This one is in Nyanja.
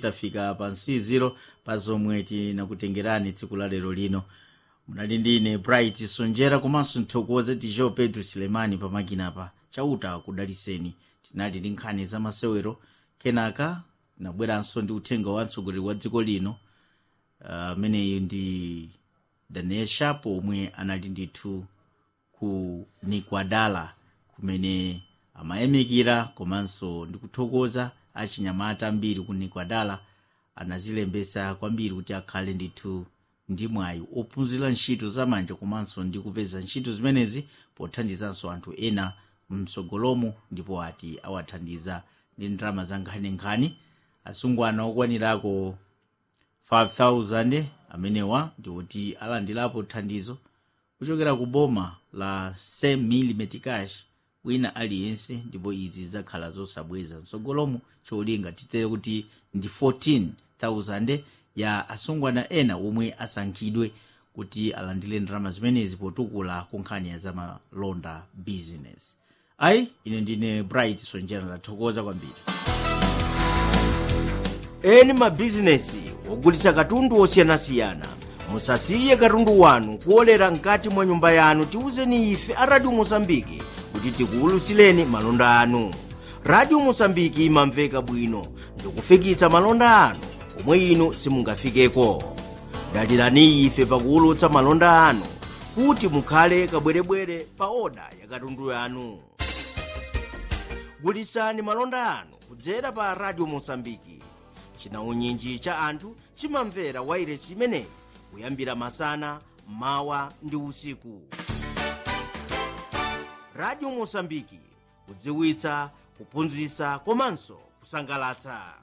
tafika pa nsiziro pa zomwe tinakutengerani tsiku la lero lino munali ndine bright sonjera komanso nthokoze tijo pedro silemani pamakinapa chauta kudaliseni tinali ndi nkhani za masewero kenaka tinabweranso ndi uthenga wa mtsogoleri wa dziko lino ameneyu uh, ndi daniel sharp omwe anali ndithu ku nikwadala kumene amayamikira komanso ndi kuthokoza achinyamata ambiri ku nikwadala anazilembesa kwambiri kuti akhale ndithu ndi mwayi ophunzira ntchito zamanja komanso ndi kupeza ntchito zimenezi pothandizanso anthu ena mtsogolomo ndipo ati awathandiza ndi ndalama za nkhaninkhani asungwana okwanirako 5000 amenewa ndiwoti alandirapo thandizo kuchokera ku boma la 100 mm cash wina aliyense ndipo izi zidzakhala zosabweza mtsogolomo cholinga titere kuti ndi 14000 ya asungwana ena omwe asankhidwe kuti alandire ndalama zimenezi potukula ku nkhani ya zamalonda business ayi ine ndine bright sonjera ndathokoza kwambiri eni mabizinesi ogulitsa katundu osiyanasiyana musasiye katundu wanu kuolera mkati mwa nyumba yanu tiwuzeni ife a radio mosambiki kuti tikuwulutsileni malonda anu radio mosambiki imamveka bwino ndikufikitsa malonda anu omwe inu simungafikeko dalirani ife pakuwulutsa malonda anu kuti mukhale kabwerebwere pa oda ya katundu yanu gulitsani malonda anu kudzera pa radio mosambiki chinaunyinji cha anthu chimamvera wairesi imeneyi kuyambira masana mawa ndi usiku radio mosambiki kudziwitsa kuphunzitsa komanso kusangalatsa